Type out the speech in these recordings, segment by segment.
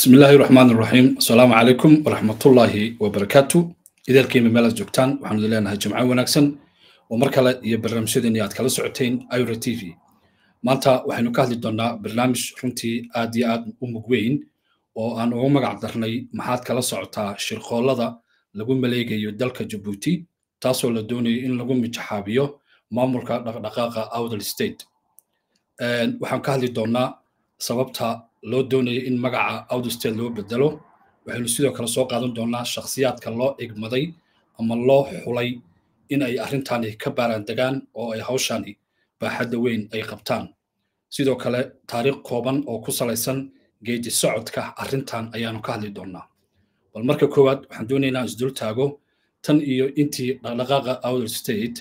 bismi illaahi raxmaan raxiim asalaamu calaykum waraxmatullaahi wabarakaatu ideelkiima meelaad joogtaan waxaanu idin leenahay jimco wanaagsan oo mar kale iyo barnaamijyadeeni aad kala socoteen ira t v maanta waxaynu ka hadli doonnaa barnaamij runtii aad iyo aad u mug weyn oo aan ugu magac darnay maxaad kala socotaa shirqoollada lagu maleegayo dalka jabuuti taasoo la doonayo in lagu mijaxaabiyo maamulka dhaqdhaqaaqa outdal state waxaan ka hadli doonnaa sababta loo doonayo in magaca outdal state loo bedelo waxaynu sidoo kale soo qaadan doonnaa shakhsiyaadka loo igmaday ama loo xulay in ay arrintani ka baaraandegaan oo ay hawshani baaxadda weyn ay qabtaan sidoo kale taariikh kooban oo ku salaysan geedi socodka arrintan ayaanu ka hadli doonnaa bal marka koowaad waxaan doonaynaa isdul taago tan iyo intii dhaqdhaqaaqa outdal state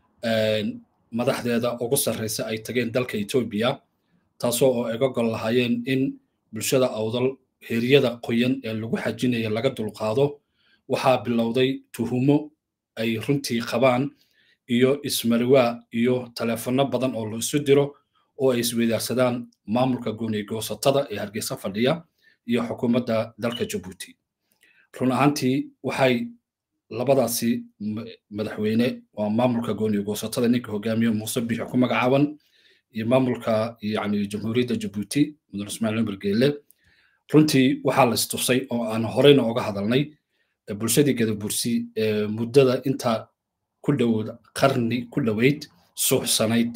madaxdeeda ugu sarreysa ay tageen dalka etoobiya taasoo oo iga gol lahaayeen in bulshada awdal heeryada qoyan ee lagu xajinaya laga dulqaado waxaa bilowday tuhumo ay runtii qabaan iyo ismariwaa iyo taleefanno badan oo la isu diro oo ay isweydaarsadaan maamulka gooni goosatada ee hargeysa fadhiya iyo xukuumadda dalka jabuuti run ahaantii waxay labadaasi madaxweyne waa maamulka gooni goosatada ninka hogaamiye muuse biixi ku magacaaban iyo maamulka yani jamhuuriyadda jabuuti mudan ismaaciil umar geele runtii waxaa la istusay oo aan horeyna oga hadalnay bulshadii gadabursi ee muddada intaa ku dhowd qarni ku dhoweyd suuxsanayd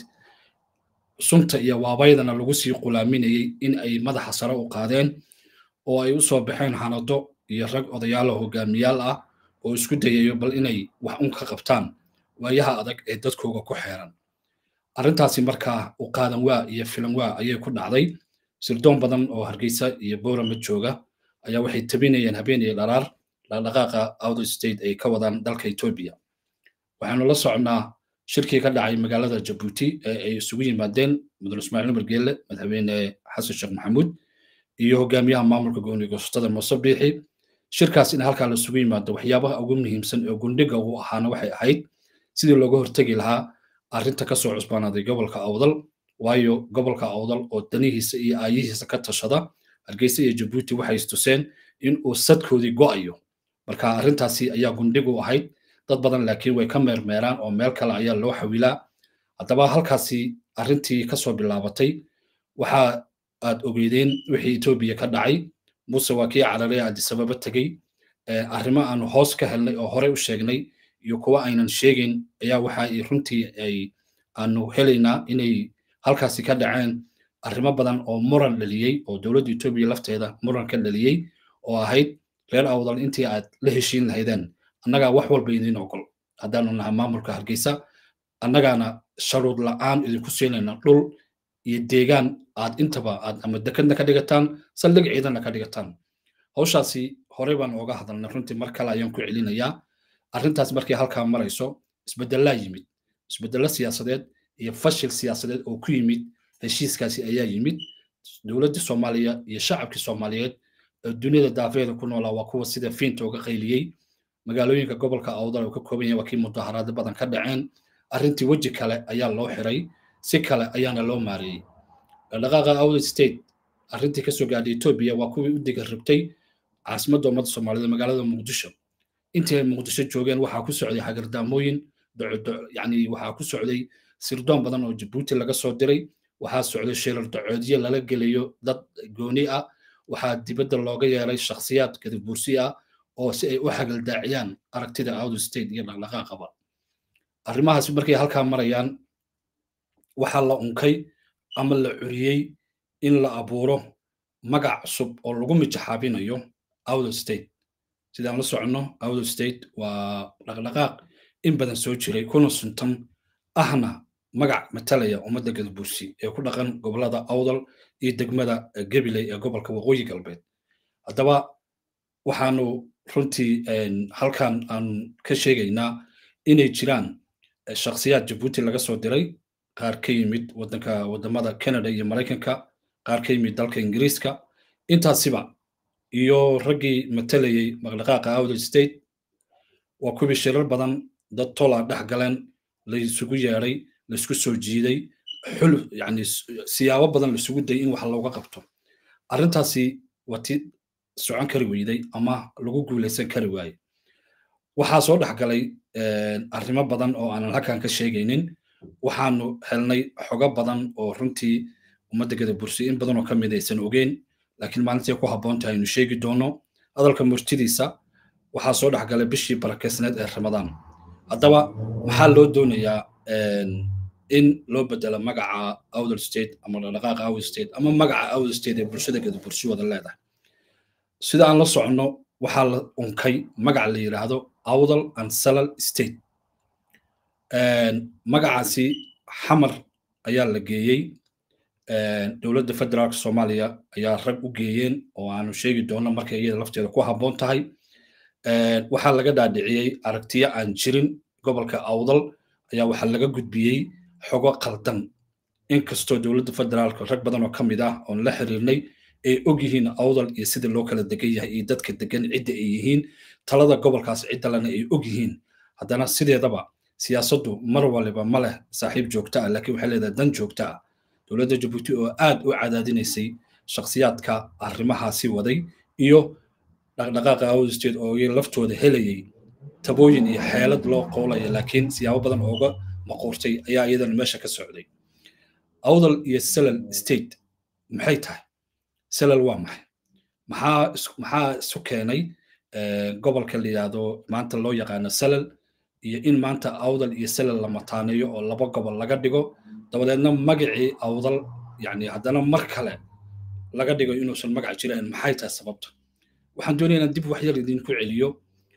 sunta iyo waabaydana lagu sii qulaaminayey in ay madaxa sare u qaadeen oo ay u soo baxeen xanado iyo rag odayaalo hogaamiyaal ah oo isku dayayo bal inay wax un ka qabtaan waayaha adag ee dadkooga ku xeeran arrintaasi markaa u qaadan waa iyo filan waa ayay ku dhacday sirdoon badan oo hargeysa iyo boorama jooga ayaa waxay tabinayeen habeen iyo dharaar dhaqdhaqaaqa outer state ay ka wadaan dalka etoobiya waxaanu la soconnaa shirkii ka dhacay magaalada jabuuti ee ay isugu yimaadeen mudan ismaaciil umar geelle madaxweyne xasan sheekh maxamuud iyo hogaamiyaha maamulka gooni goosatada muuse biixi shirkaas in halkaa la isugu yimaado waxyaabaha ugu muhiimsan ee gundhiga uu ahaana waxay ahayd sidii looga hortegi lahaa arrinta ka soo cusbaanaaday gobolka awdal waayo gobolka awdal oo danihiisa iyo aayihiisa ka tashada hargeysa iyo jabuuti waxay istuseen in uu sadkoodii go'ayo marka arrintaasi ayaa gundhigu ahayd dad badan laakiin way ka meermeeraan oo meel kale ayaa loo xawilaa haddaba halkaasi arrintii kasoo bilaabatay waxa aad ogeydeen wixii etoobiya ka dhacay muuse waa kii carare adisababa tegey arrimo aanu hoos ka helnay oo horey u sheegnay iyo kuwa aynan sheegayn ayaa waxa ay runtii ay aanu helaynaa inay halkaasi ka dhaceen arrimo badan oo muran dhaliyey oo dowladda etoobiya lafteeda muran ka dhaliyey oo ahayd reer awdal intii aad la heshiin lahaydeen annagaa wax walba idiin ogol haddaanu nahay maamulka hargeysa annagaana sharuud la'aan idinku siinayna dhul iyo deegaan aad intaba aad ama dekadna ka dhigataan saldhig ciidanna ka dhigataan hawshaasi horey baan ooga hadalnay runtii mar kale ayaan ku celinayaa arrintaas markii halkaa marayso isbedelaa yimid isbedelo siyaasadeed iyo fashil siyaasadeed oo ku yimid heshiiskaasi ayaa yimid dowladdii soomaaliya iyo shacabkii soomaaliyeed ee duniyada daafeeda ku noolaa waa kuwa sida fiinta uga qayliyey magaalooyinka gobolka awdal oo ka kooban yahay waa kii mudaharaado badan ka dhaceen arrintii weji kale ayaa loo xiray si kale ayaana loo maareeyey dhaqdhaqaaqa outer state arrintii kasoo gaadhay etoobiya waa kuwii u diga rabtay caasimadda ummadda soomaaliyeed magaalada muqdisho intii ay muqdisho joogeen waxaa ku socday hagardaamooyin yani waxaa ku socday sirdoon badan oo jabuuti laga soo diray waxaa socday shirar dacoodyo lala gelayo dad gooni ah waxaa dibadda looga yeeray shakhsiyaad gadabuursi ah oo si ay u xagaldaaciyaan aragtida outer state iyo dhaqdhaqaaqaba arrimahaas markay halkaa marayaan waxaa la unkay ama la curiyey in la abuuro magac cusub oo lagu mijaxaabinayo outer state sidaan la soconno outer state waa dhaqdhaqaaq in badan soo jiray kuna suntan ahna magac matalaya ummadda gadabuursi ee ku dhaqan gobolada awdal iyo degmada gabiley ee gobolka waqooyi galbeed haddaba waxaanu runtii halkan aan ka sheegaynaa inay jiraan shakhsiyaad jabuuti laga soo diray qaar ka yimid wadanka wadamada canada iyo maraykanka qaar ka yimid dalka ingiriiska intaasiba iyo raggii matalayey maqdhaqaaqa outer state waa kuwii shirar badan dad tola dhex galeen la isugu yeedhay la isku soo jiiday xul yani siyaabo badan la isugu dayay in wax looga qabto arrintaasi waa ti socon kari weyday ama lagu guulaysan kari waayey waxaa soo dhex galay arrimo badan oo aanan halkan ka sheegaynin waxaanu helnay xogo badan oo runtii ummadda gadabursi in badan oo ka mid aysan ogeyn laakiin maalintii ku habboon tahay aynu sheegi doono hadalka murtidiisa waxaa soo dhex galay bishii barakeysneed ee ramadaan haddaba maxaa loo doonayaa in loo bedelo magaca outer state ama dhaqdhaqaaqa outer state ama magaca outer state ee bulshada gadabursi wada leedahay sida aan la soconno waxaa la unkay magac la yidhaahdo awdal and salal state magacaasi xamar ayaa la geeyey dowladda federaalka soomaaliya ayaa rag u geeyeen oo aanu sheegi doono markay iyada lafteeda ku habboon tahay waxaa laga dhaadhiciyey aragtiyo aan jirin gobolka awdal ayaa waxaa laga gudbiyey xogo qaldan inkastoo dowladda federaalka rag badan oo ka mid ah oon la xiriirnay ay og yihiin awdal iyo sida loo kala degan yahay iyo dadka degan cidda ay yihiin talada gobolkaas ciddalena ay og yihiin haddana sideedaba siyaasaddu mar waliba ma leh saaxiib joogto ah laakiin waxay leedahay dan joogto ah dowladda jabuuti oo aad u cadaadinaysay shakhsiyaadka arrimahaasi waday iyo dhaqdhaqaaqa awsted oo laftooda helayay tabooyin iyo xeelad loo qoolaya laakiin siyaabo badan ooga maquurtay ayaa iyadana meesha ka socday awdal iyo salal state maxay tahay salal waa maxay maxaa maxaa isu keenay gobolka la yidhaahdo maanta loo yaqaano salal iyo in maanta awdal iyo salal la mataaneeyo oo laba gobol laga dhigo dabadeedna magacii awdal yani haddana mar kale laga dhigo inuusan magac jirayn maxay tahay sababta waxaan doonaya inaan dib wax yar idinku celiyo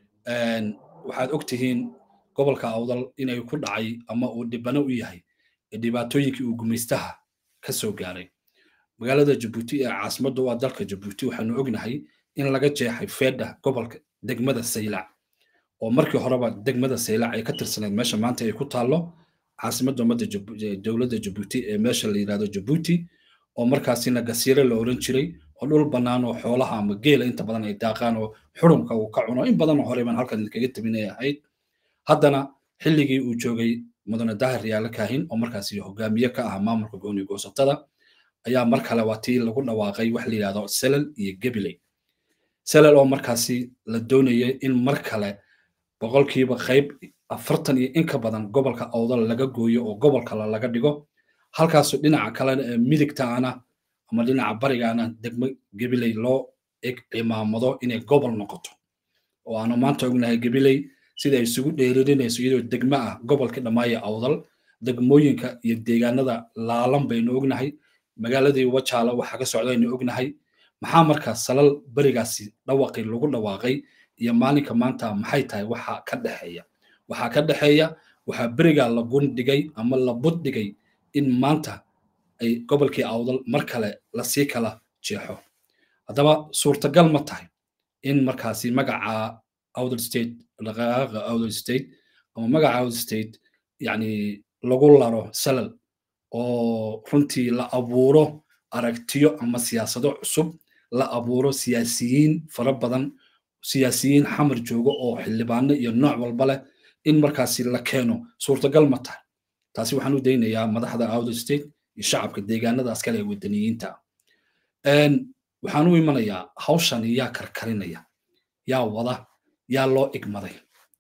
waxaad og tihiin gobolka awdal inay ku dhacay ama uu dhibano u yahay dhibaatooyinkii uu gumaystaha ka soo gaaray magaalada jabuuti ee caasimadda waa dalka jabuuti waxaanu ognahay in laga jeexay feedha gobolka degmada saylac oo markii horeba degmada saylac ay ka tirsaneed meesha maanta ay ku taallo caasimadda ummadda dowladda jabuuti ee meesha la yidhahdo jabuuti oo markaasina gasiire la oran jiray oo dhul bannaan oo xoolaha ama geela inta badan ay daaqaan oo xurumka uu ka cuno in badan oo hore baan halkan idinkaga tabinay ahayd haddana xilligii uu joogay mudane dahir yaala kaahin oo markaasi hogaamiye ka ah maamulka gooni goosatada ayaa mar kale waa tii lagu dhawaaqay wax la yidhahdo selal iyo gebiley selal oo markaasi la doonayay in mar kale boqolkiiba qayb afartan iyo in ka badan gobolka awdal laga gooyo oo gobol kale laga dhigo halkaasu dhinaca kalena ee midigtaana ama dhinaca barigaana degmo gebiley loo eg cimaamado inay gobol noqoto oo aanu maanta ognahay gebiley sida ay isugu dheeririnayso iyadoo degmo ah gobolka dhammaaya awdal degmooyinka iyo deegaanada laalan baynu ognahay magaaladii wajaala waxaa ka socdaynu ognahay maxaa markaa salal berigaasi dhawaqii lagu dhawaaqay iyo maalinka maanta maxay tahay waxa ka dhexeeya waxaa ka dhexeeya waxaa berigaa la gundhigay ama la buddhigay in maanta ay gobolkii awdal mar kale lasii kala jeexo haddaba suurtagal ma tahay in markaasi magaca outer state dhaqaaqa outer state ama magaca outer state yani lagu laro salal oo runtii la abuuro aragtiyo ama siyaasado cusub la abuuro siyaasiyiin fara badan siyaasiyiin xamar joogo oo xildhibaano iyo nooc walba leh in markaasi la keeno suurtagal ma tahay taasi waxaan u daynayaa madaxda outer state iyo shacabka deegaanadaas kale ee wadaniyiinta waxaan u imanayaa hawshani yaa karkarinaya yaa wada yaa loo igmaday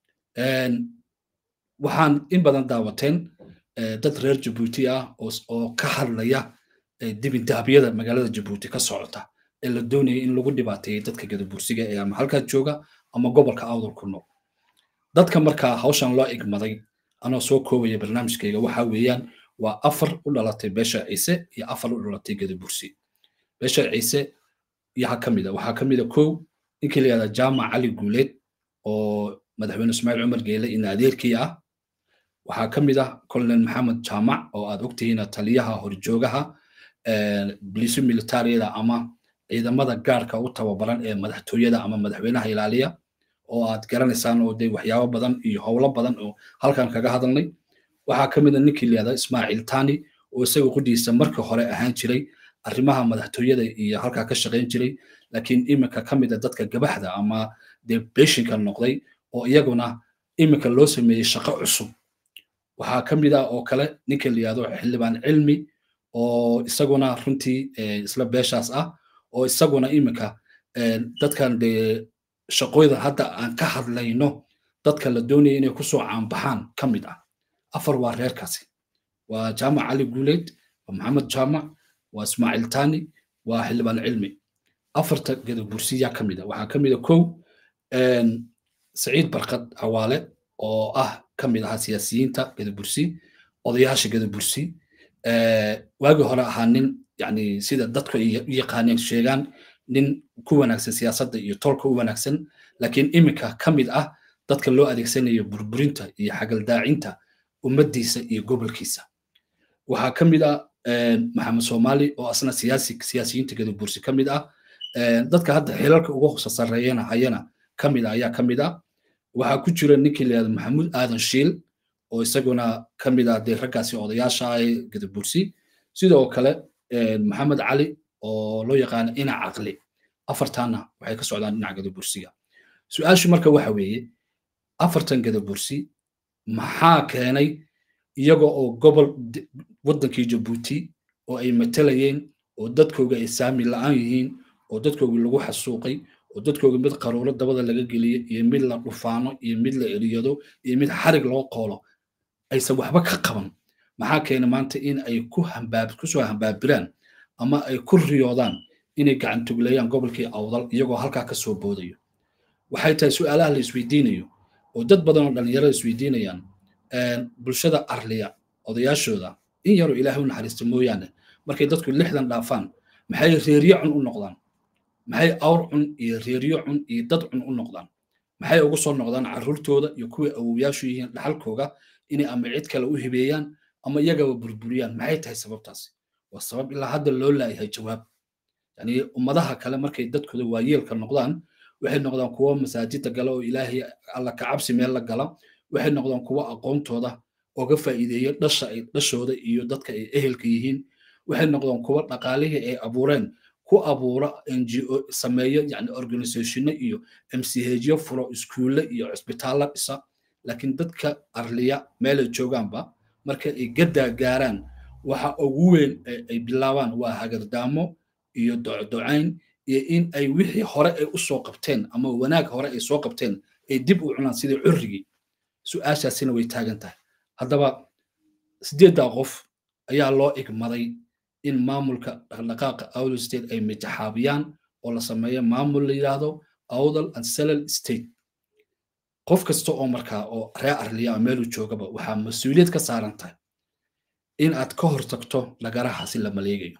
waxaan in badan daawateen dad reer jabuuti ah oo ka hadlaya dibindaabyada magaalada jabuuti ka socota ee la doonaya in lagu dhibaateeyey dadka gadabursiga ee ama halkaa jooga ama gobolka awdal ku nool dadka markaa hawshan loo igmaday anoo soo koobaya barnaamijkayga waxa weeyaan waa afar u dhalatay beesha ciise iyo afar u dhalatay gadabursi beesha ciise yaha ka mida waxaa ka mida kow ninkii la yihahda jaamac cali guuleed oo madaxweyne ismaaciil cumar geele ina adeerkii ah waxaa ka mid ah colonel maxamed jaamac oo aad ogtihiin taliyaha horjoogaha bilisu militariyada ama ciidamada gaarka u tababaran ee madaxtooyada ama madaxweynaha ilaaliya oo aad garanaysaan oo dee waxyaabo badan iyo howlo badan oo halkan kaga hadalnay waxaa ka mid a ninkii layihahda ismaaciil tani oo isaga qudhiisa markii hore ahaan jiray arrimaha madaxtooyada iyo halkaa ka shaqayn jiray laakiin iminka ka mid a dadka gabaxda ama dee beshinka noqday oo iyaguna iminka loo sameeyey shaqo cusub waxaa ka mid ah oo kale ninka la yihahdo xildhibaan cilmi oo isaguna runtii isla beeshaas ah oo isaguna iminka dadkan dee shaqooyda hadda aan ka hadlayno dadka la doonaya inay kusoo caanbaxaan ka mid ah afar waa reerkaasi waa jaamac cali guuleyd waa maxamed jaamac waa ismaaciil tani waa xildhibaan cilmi afarta gadabursiyaa ka mid a waxaa ka mid a kow saciid barkad hawaale oo ah ka mid ahaa siyaasiyiinta gadabursi odayaasha gadabursi waagii hore ahaa nin yani sida dadku ay u yaqaaneen sheegaan nin ku wanaagsan siyaasadda iyo tolka u wanaagsan laakiin iminka ka mid ah dadka loo adeegsanayo burburinta iyo xagaldaacinta ummaddiisa iyo gobolkiisa waxaa ka mid ah maxamed soomaali oo asna siyaasi siyaasiyiinta gadabursi ka mid ah dadka hadda xilalka uga hosa sarreeyana hayana ka mid ah ayaa ka mid ah waxaa ku jira ninkii la yihahdo maxamuud aadan shiil oo isaguna ka mid ah dee raggaasi odayaasha ah ee gadabursi sidoo kale maxamed cali oo loo yaqaano ina caqli afartaanna waxay ka socdaan dhinaca gadabursiga su-aashu marka waxa weeye afartan gadabursi maxaa keenay iyaga oo gobol waddankii jabuuti oo ay matalayeen oo dadkooga ay saami la'aan yihiin oo dadkooga lagu xasuuqay oo dadkooga mid qaruuro dabada laga geliyey iyo mid la dhufaano iyo mid la eriyado iyo mid xarig loo qoolo aysan waxba ka qaban maxaa keena maanta in ay ku hambaab kusoo hambaabiraan ama ay ku riyoodaan inay gacantugleeyaan gobolkii awdal iyagoo halkaa ka soo boodayo waxay tahay su'aalaha la isweydiinayo oo dad badan oo dhallinyarada isweydiinayaan bulshada arliya odayaashooda in yaroo ilaahay u naxariista mooyaane markay dadku lixdan dhaafaan maxay reeryo cun u noqdaan maxay awr cun iyo reeryo cun iyo dad cun u noqdaan maxay ugu soo noqdaan carruurtooda iyo kuwii awowyaashu yihiin dhaxalkooga inay ama cid kale u hibeeyaan ama iyagaba burburiyaan maxay tahay sababtaasi waa sabab ilaa hadda loo laayahay jawaab yani ummadaha kale markay dadkooda waayeelka noqdaan waxay noqdaan kuwo masaajida gala oo ilaahay alla kacabsi meel la gala waxay noqdaan kuwo aqoontooda oga faa'iideeya dhasha ay dhashooda iyo dadka ay ehelka yihiin waxay noqdaan kuwo dhaqaalihii ay abuureen ku abuura ngo sameeyo yani organizationo iyo mchyo furo iskuulle iyo cisbitaallo dhisa laakiin dadka arliya meelay joogaanba marka ay gaddaa gaaraan waxa ugu weyn ay bilaabaan waa hagardaamo iyo docdocayn iyo in ay wixii hore ay u soo qabteen ama wanaag hore ay soo qabteen ay dib u cunaan sidii currigii su-aashaasina way taagan tahay haddaba sideeddaa qof ayaa loo igmaday in maamulka dhaqdhaqaaqa awdal state ay mijaxaabiyaan oo la sameeyo maamul la yidhaahdo awdal and selal state qof kasta oo markaa oo ree arliya a meeluu joogaba waxaa mas-uuliyad ka saaran tahay in aad ka hor tagto lagaraha si la maleegayo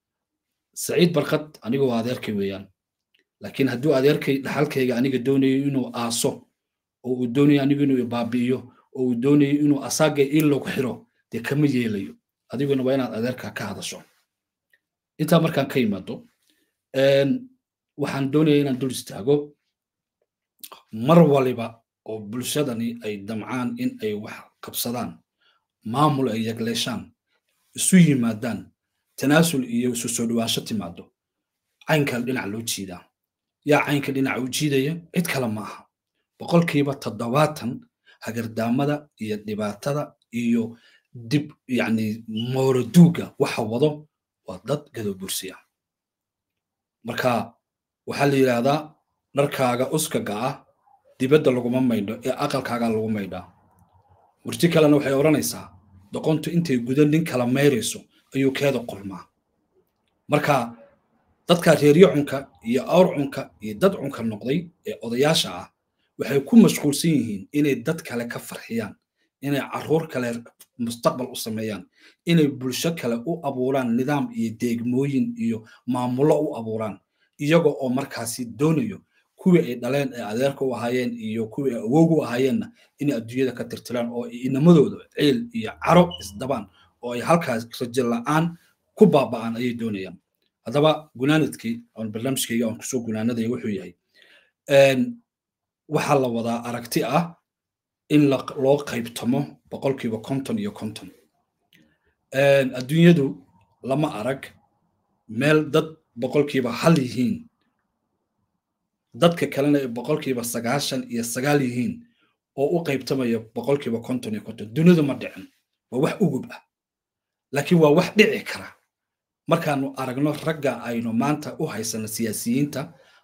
saciid barkad aniga waa adeerkay weeyaan laakiin hadduu adeerkay dhaxalkayga aniga doonayo inuu aaso oo uu doonayo anigu inuu ibaabi'iyo oo uu doonayo inuu asaaga ilogu xiro dee kama yeelayo adiguna waa inaad adeerka ka hadasho intaa markaan ka yimaado waxaan doonaya inaan dul istaago mar waliba oo bulshadani ay damcaan in ay wax qabsadaan maamul ay yagleeshaan isu yimaadaan tanaasul iyo isu soo dhawaansho timaado caynka dhinac loo jiidaa yaa caynka dhinaca u jiidaya cid kale ma aha boqolkiiba toddobaatan hagardaamada iyo dhibaatada iyo dib yani mooroduuga waxa wado waa dad gadobursi ah marka waxaa la yidhaahdaa dharkaaga uskaga ah dibadda laguma maydho ee aqalkaaga lagu maydhaa murti kalena waxay odhanaysaa doqontu intay guda nin kala mayrayso ayuu keeda qulmaa marka dadka reeryo cunka iyo awr cunka iyo dad cunka noqday ee odayaasha ah waxay ku mashquulsan yihiin inay dad kale ka farxiyaan inay carruur kale mustaqbal u sameeyaan inay bulsho kale u abuuraan nidaam iyo deegmooyin iyo maamullo u abuuraan iyaga oo markaasi doonayo kuwii ay dhaleen ee adeerka u ahaayeen iyo kuwii ay awowga u ahaayeenna inay adduunyada ka tirtiraan oo inamadooda ciil iyo caro isdabaan oo ay halkaas rajo la'aan ku baaba'aan ayay doonayaan haddaba gunaanadkii oon barnaamijkayga oon kusoo gunaanadaya wuxuu yahay waxaa la wadaa aragti ah in loo qaybtamo boqolkiiba konton iyo konton adduunyadu lama arag meel dad boqolkiiba hal yihiin dadka kalena ay boqolkiiba sagaashan iyo sagaal yihiin oo u qaybtamaya boqolkiiba konton iyo konton duniyadu ma dhicin waa wax ugub ah laakiin waa wax dhici kara markaanu aragno ragga aynu maanta u haysano siyaasiyiinta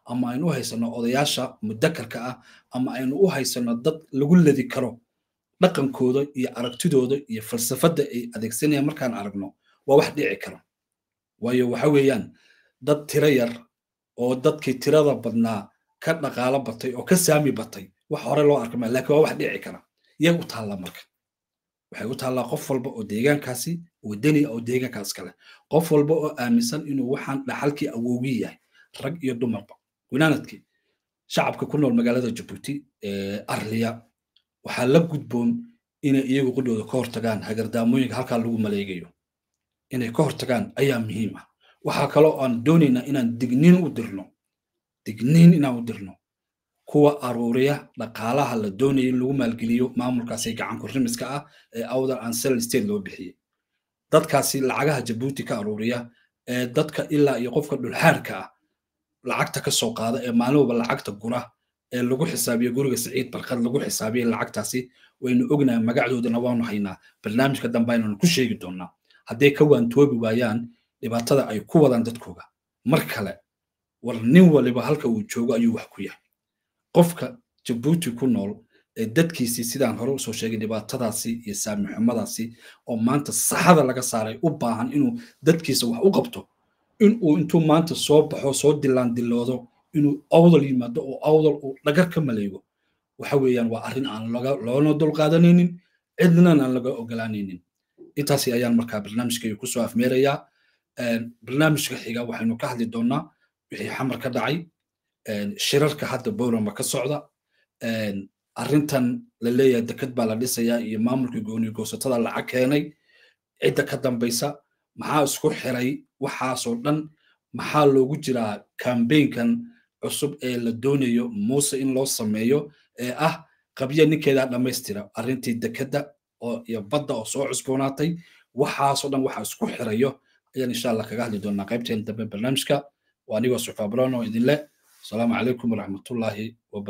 ama aynu u haysano odayaasha mudakarka ah ama aynu u haysano dad lagu ladi karo dhaqankooda iyo aragtidooda iyo falsafadda ay adeegsanayaan markaan aragno waa wax dhici kara waayo waxa weeyaan dad tiro yar oo dadkii tirada badnaa ka dhaqaalo batay oo ka saami batay wax hore loo arkama laakiin waa wax dhici kara yay u taallaa marka waxay u taallaa qof walba oo deegaankaasi wadani oo deegaankaas kale qof walba oo aaminsan inuu waxaan dhaxalkii awoogi yahay rag iyo dumarba winaanadkii shacabka ku nool magaalada jabuuti arliya waxaa la gudboon inay iyagu qudhooda ka hortagaan hagardaamooyinka halkaa lagu maleegayo inay ka hortagaan ayaa muhiim ah waxaa kaloo aan doonaynaa inaan digniin u dirno digniin inaan u dirno kuwa aruuriya dhaqaalaha la doonaya in lagu maalgeliyo maamulkaasi gacanku rimiska ah ee awdal ansel state loo bixiyey dadkaasi lacagaha jabuuti ka aruuriya ee dadka ilaa iyo qofka dhulxaarka ah lacagta ka soo qaada ee maalin walba lacagta gura ee lagu xisaabiyo guriga siciid barkad lagu xisaabiyo lacagtaasi waynu ognahay magacdoodana waanu haynaa barnaamijka dambe aynanu ku sheegi doonaa hadday ka waantoobi waayaan dhibaatada ay ku wadaan dadkooga mar kale war nin waliba halka uu joogo ayuu wax ku yahay qofka jabuuti ku nool ee dadkiisii sidaan hore usoo sheegay dhibaatadaasi iyo saamixumadaasi oo maanta saxada laga saaray u baahan inuu dadkiisa wax u qabto inuu intuu maanta soo baxo soo dilaan diloodo inuu awdal yimaado oo awdal uu dhagar ka maleego waxa weeyaan waa arrin aan loona dulqaadanaynin cidnan aan laga ogolaanaynin intaasi ayaan markaa barnaamijkayga kusoo afmeerayaa barnaamijka xiga waxaynu ka hadli doonaa wixii xamar ka dhacay shirarka hadda bowlama ka socda arrintan la leeyahay deked baa la dhisayaa iyo maamulka gooni goosatada lacag keenay cidda ka dambaysa maxaa isku xiray waxaasoo dhan maxaa loogu jiraa kambeynkan cusub ee la doonayo muuse in loo sameeyo ee ah qabya ninkeedaa dhammaystira arrintii dekedda oo iyo badda oo soo cusboonaatay waxaasoo dhan waxa isku xirayo ayaan insha allah kaga hadli doonaa qaybteen dambe barnaamijka waa anigoo suxfaabroon oo idinle asalaamu calaykum waraxmatullaahi